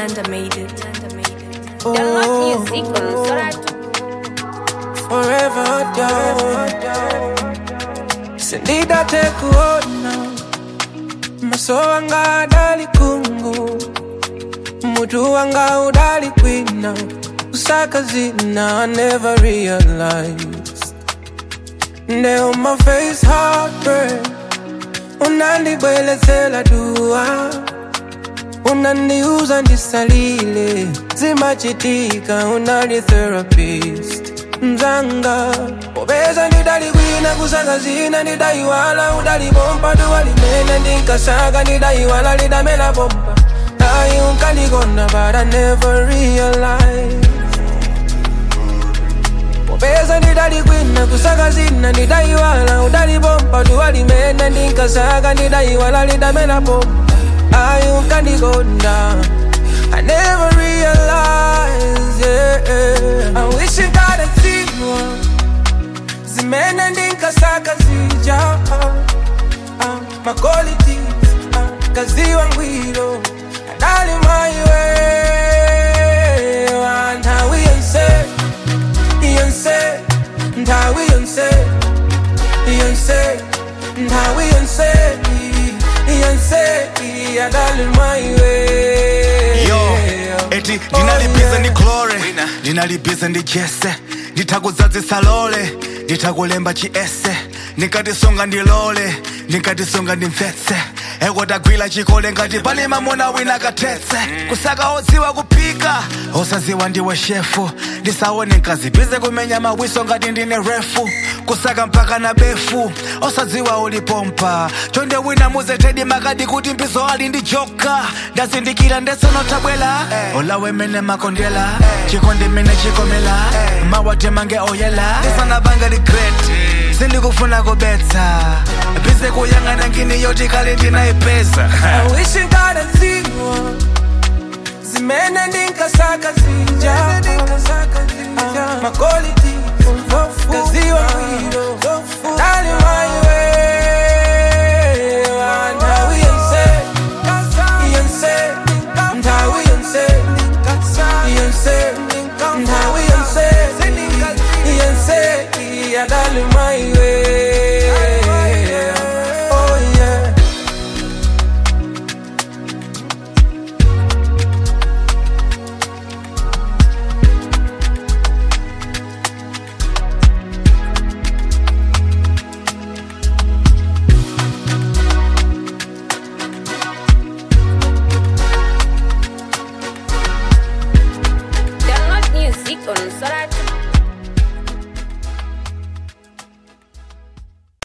Nyanda made it. Oh, Download music on Solar forever down. Sindida tekuona maso wanga adali kungu mutu wanga udali kwina kusaka zina I never realized Now my face heartbreak unandibwelezela dua unaniuza ndisalile zimachitika unali therapist mzanga popeza ndidalikwina kusaka zina ndidaiwala udalibompa duwalimene ndinkasaka ndidaiwala lidamela bomba ayi unkandikonda but I never realized popeza ndidalikwina kusaka zina ndidaiwala udalibompa duwalimene ndinkasaka ndidaiwala lidamela bomba ayi unkandikonda I never realized, yeah. I wish I got a zero. Zimene ndinkasaka zija. Uh, uh, my qualities, uh, kaziwa ngwiro. Adali my way. And how we unse, unse, and how we unse, unse, and how we unse, unse, adali my way. yo eti ndinalibize ndi glore ndinalibize ndi jese nditakudzadzisa lole nditakulemba chiese ndikatisunga ndilole ndikatisunga ndimvetse ekotagwira chikole ngati pali mamuna wina kathetse kusaka odziwa kuphika osadziwa ndiwe shefu ndisaone nkazibize kumenya mawiso ngati ndine refu kusaka mpaka na befu osadziwa ulipompa chonde wina muzetedi makadi kuti mbizo ali ndi joka ndazindikira ndesenotabwela olawemene makondela chikondi mene chikomela mawatemange oyela ndisanabanga regret sindikufuna kubetsa bize kuyang'ana ngini yoti kale ndinayipeza I wish I got a zero. Zimene ndinkasaka zija. Uh, my quality. Kaziwa ngwiro. Dali my way.